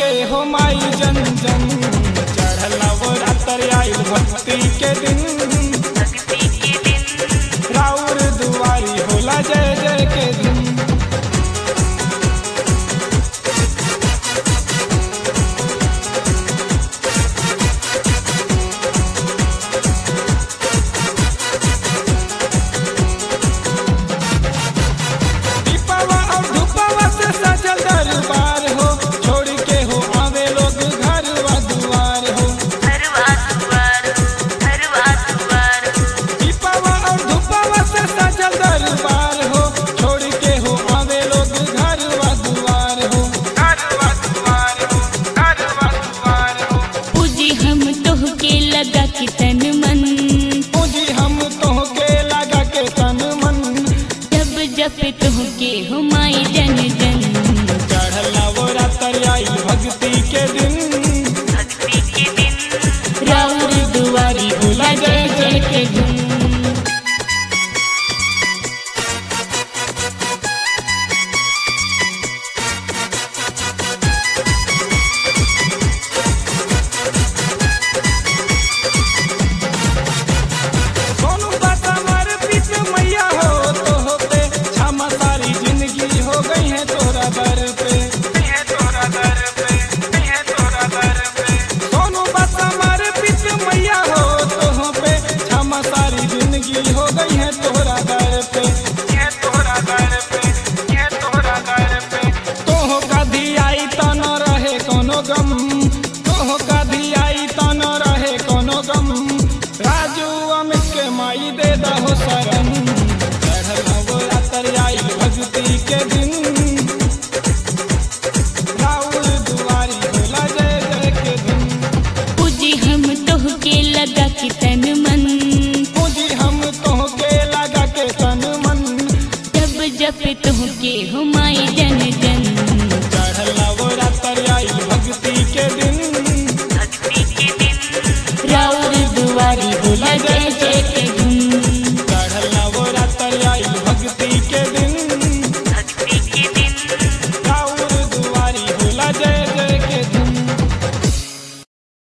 के हो माई जन जन चढ़ल नवरात्र आइल भक्ति के दिन भक्ति के दिन राउर दुआरी होला जय जय के दिन दीपवा और धूपवा से सजल दरबार हो छोड़ के हो आवे लोग घर व दुआर हो हरवा दुआर हरवा दुआर दीपवा और धूपवा से सजल दरबार हो छोड़ के हो आवे लोग घर व दुआर हो घर व दुआर हो घर व दुआर हो पूजी हम तोह के लगा के तन मन पूजी हम तोह के लगा के तन मन जब जप तोह के हो माई जन जन चढ़ल नवरात्र आई भक्ति के दिन भक्ति के दिन राउर दुआरी होला जय जय के धुन सोनू बाबा मर पीत मैया हो तो होते क्षमा सारी जिंदगी हो गई है तोरा दर पे है तोरा दर पे है तोरा दर पे सोनू बाबा मर पीत मैया हो तो हो पे क्षमा सारी जिंदगी हो गई है तोरा दर पे है तोरा दर पे है तोरा दर पे तोह कधी आई त न रहे कोनो गम तोह कधी आई त न रहे कोनो गम राजू अमित के माई दे दहो शरण चढ़ल नवरात्र आई भक्ति के दिन राउर दुआरी होला जय जय के दिन पूजी हम तोह के लगा के तन मन पूजी हम तोह के लगा के तन मन जब जप तोह के हो माई जन जन चढ़ल नवरात्र आई भक्ति के दिन भक्ति के दिन राउर दुआरी होला जय जय के धुन चढ़ल नवरात्र आई भक्ति के दिन भक्ति के दिन राउर दुआरी होला जय